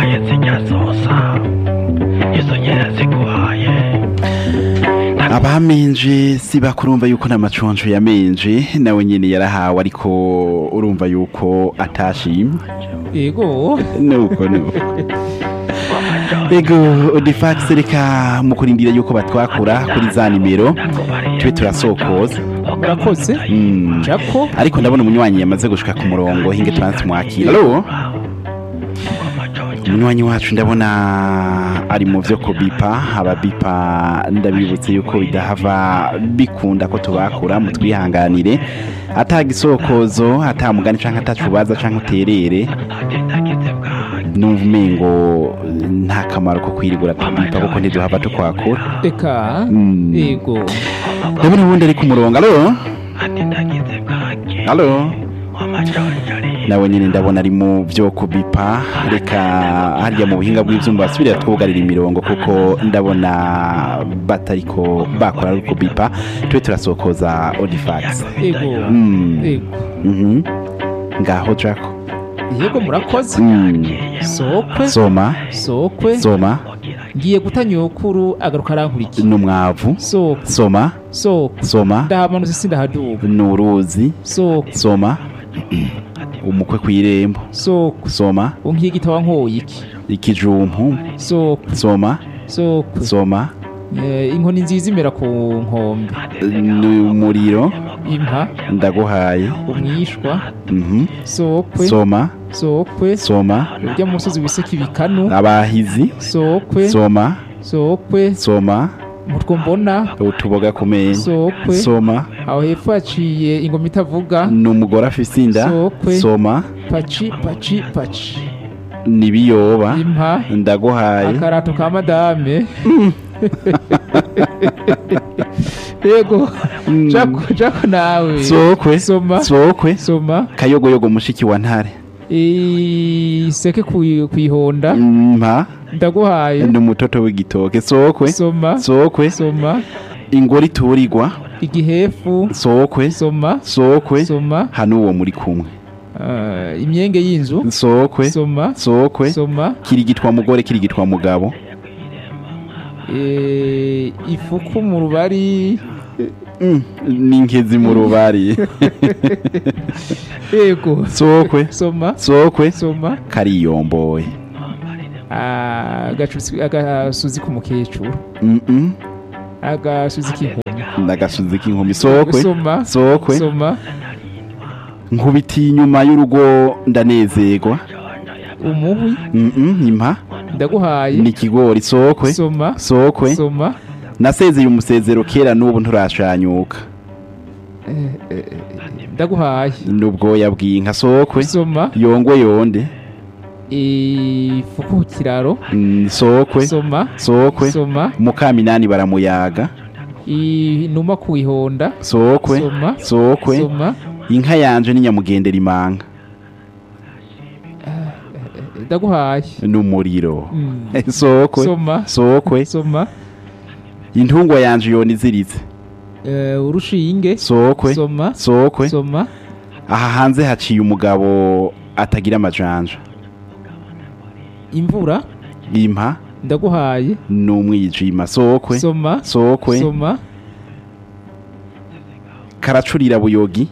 ziguhaye zinyazosa izo nyene ziguhaye abamenje si bakurumva yuko n'amaconco yamenje nawe nyene yarahawe ariko urumva yuko atashimye yego nuko nuko ego odifax reka mu kurindira yuko batwakura kuri za nimero tube turasokoza murakoze Mm. jako ariko ndabona umunywanyi yamaze gushika ku murongo hinge tubanze mwakira alo umunywanyi wacu ndabona ari mu vyo kubipa ababipa ndabibutse yuko bidahava bikunda ko tubakura mutwihanganire ata gisokozo ata mugani canke atacubaza canke uterere numva umengo nta kamaro ko kwirigura kubipa kuko ntiduhava tukwakura reka Mm. yego ndabona ubundi ari ku murongo alo alo nawe nyine ndabona ari mu byo kubipa reka harya mu buhinga bw'ibyuma basubire twugarira imirongo kuko ndabona batariko bakora ari kubipa tube turasokoza odifax yego Mm. yego Mhm. ngaho jako yego murakoze Mm. sokwe soma sokwe soma ngiye guta nyokuru agaruka arankurikiye n'umwavu sokwe soma sokwe soma ndahamanutse sindahaduba n'uruzi sokwe soma umukwe ku irembo sokwe soma unkigita wankoye iki ikijumpu sokwe soma sokwe soma Eh, inkoni nziza imera ku nkombe n'umuriro impa ndaguhaye umwishwa Mhm. sokwe soma sokwe soma urya musozi wiseka ibikanu abahizi sokwe soma sokwe soma mutwo mbona utuboga ku menyo sokwe soma aho hepfo haciye ingoma itavuga n'umugore afise inda Sokwe. soma paci paci paci n'ibiyoba impa ndaguhaye akarato ka madame yego jako jako nawe sokwe soma sokwe soma kayogoyogo mushiki wa ntare iseke ku- kwihonda mpa ndaguhaye n'umutoto w'igitoke sokwe soma sokwe soma ingore iturirwa igihefu sokwe soma sokwe soma hano uwo muri kumwe Ah, imyenge y'inzu sokwe soma sokwe soma kirigitwa mugore kirigitwa mugabo Eh, ifuku mu rubari Mm, n'inkezi mu rubari yego sokwe soma sokwe soma kariyomboye Ah, agacuzi agasuzi k'umukecuru Mm-mm. agasuzi k'inkumi n'agasuzi k'inkumi sokwe soma sokwe soma nkubitiye inyuma y'urugo ndanezerwa umuhwi Mm-mm, impa ndaguhaye n'ikigori sokwe soma sokwe soma nasezeye umusezero kera n'ubu nturashanyuka ndaguhaye n'ubwoya bw'inka sokwe soma yongwe yonde ifuku ku kiraro Mm, sokwe soma sokwe soma mukaminani baramuyaga inuma ku ihonda sokwe soma sokwe soma inka yanje ni nyamugendera imanga ndaguhaye n'umuriro Mm. sokwe soma sokwe soma intungwa yanje yona iziritse Eh, urushinge sokwe soma sokwe soma aha hanze haciye umugabo atagira amajanja imvura impa ndaguhaye n'umwijima sokwe soma sokwe soma karacurira buyogi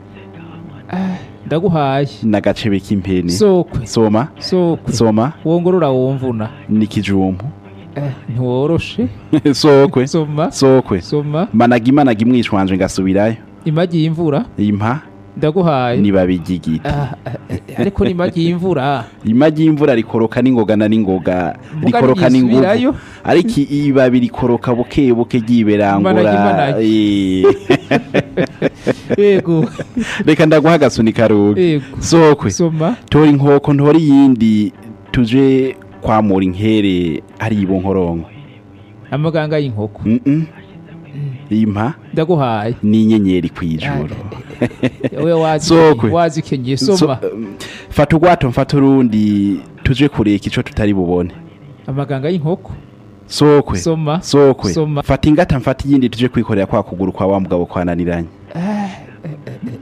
ndaguhaye n'agacebe k'impene sokwe soma sokwe soma wongorora womvuna n'ikijumpu Eh, ntiworoshe sokwe soma sokwe soma managa imanaga imwishwanje ngasubirayo imagi y'imvura impa ndaguhaye nibabigigita Ah, eh, eh, ariko ni imagi y'imvura imagi y'imvura rikoroka n'ingoga na n'ingoga Muga rikoroka ntirisubirayo. n'inguvu ariko ibabi rikoroka buke buke ryiberangura Imanagi, Eh. yego reka ndaguha agasunika rubi yego sokwe soma tora inkoko ntora iyindi tuje kwamura inkere hari ibonkoronko amaganga y'inkoko Mm-mm. impa ndaguhaye n'inyenyeri kw'ijuru we wazi Sokwe. wazikenye So- soma um, fata ugwato mfata urundi tuje kureka ico tutari bubone amaganga y'inkoko sokwe soma sokwe Soma. fata ingata mfata iyindi tuje kwikorera kwa kuguru kwa wa mugabo kwananiranye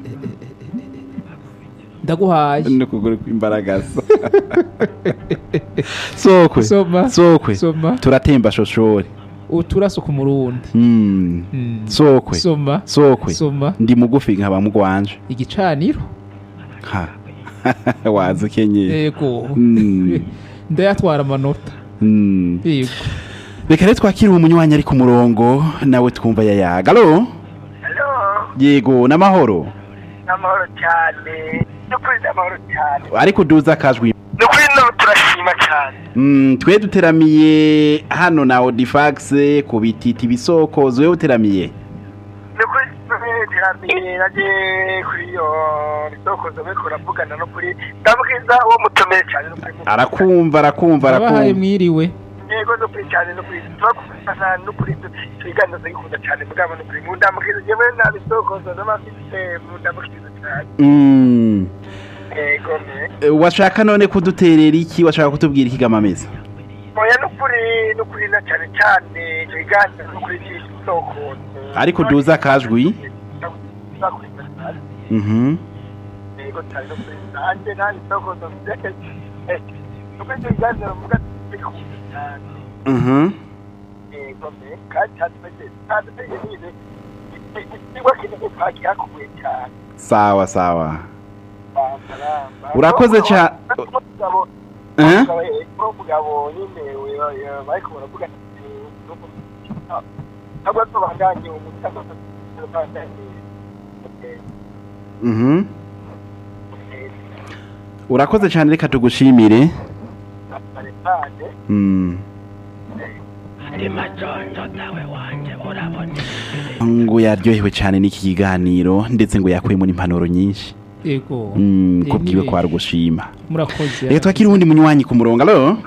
ndaguhaye no kuguru kw'imbaragasa sokwe soma sokwe soma turatemba shoshori uturaso ku murundi Mm. Mm. sokwe soma sokwe soma ndi mugufi nkaba mugwanje igicaniro ha wazi kenyeye yego Mm. ndayatwara amanota Mm. yego reka rero twakire uwo munywanyi ari ku murongo nawe twumva yayaga alo Halo, yego n'amahoro n'amahoro cyane. Nukuri n'amahoro cyane. ariko duza akajwi Nukuri no turashima cyane. Mm, twe duteramiye hano na Odifax ku bititi bisokozo wewe uteramiye Nukuri teramiye naje kuri yo bisokozo beko uravugana no kuri ndabwiza uwo mutomeye cyane no kuri arakumva arakumva abahaye arakumva mwiriwe yego no kuri cyane no kuri tubakufana no kuri twiganza zikunda cyane mugabo no kuri mu ndamubwiza jewe na bisokozo n'amafite mu ndamubwiza cyane Mm. yego me Eh, washaka none kuduterera iki washaka kutubwira ikigamameza oya nukuri nukuri na cyane cyane twiganza no kuri bisokozo Ariko duza akajwi. Mhm. yego cyane no kuri nanjye nanjye bisokozo ndeke nuko ibyo biganza muvuga bikunda cyane Mhm. yego me kandi cyane kandi nyine ikigo kinini twakihakuye cyane Sawa sawa. Bambaramba. Urakoze ca- Umugabo- Eh? umugabo, eh, umugabo nyine we- we- bariko baravuga ntabwo tubandanye umutaka tubandanye Mhm. Urakoze cyane reka tugushimire. barepane Mm. ndi majonjo dawe wanje urabona ngo yaryohewe cyane n'iki kiganiro ndetse ngo yakuyemo n'impanuro nyinshi yego Mm, Eh, kubwiwe ni ko ari gushima murakoze reka twakire uwundi munywanyi ku murongo alo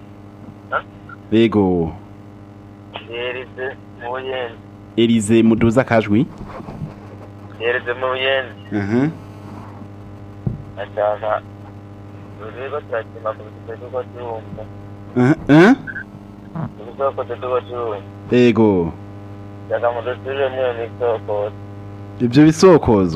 yego yerize mu buyenzi Elize muduza akajwi yerize mu buyenzi Mhm. ashaka uriko turakima ku bitike tuko turumva Eh, eh? ibisoko tuko turumva yego shaka mu dusubire mwiyo misoko ibyo bisokozo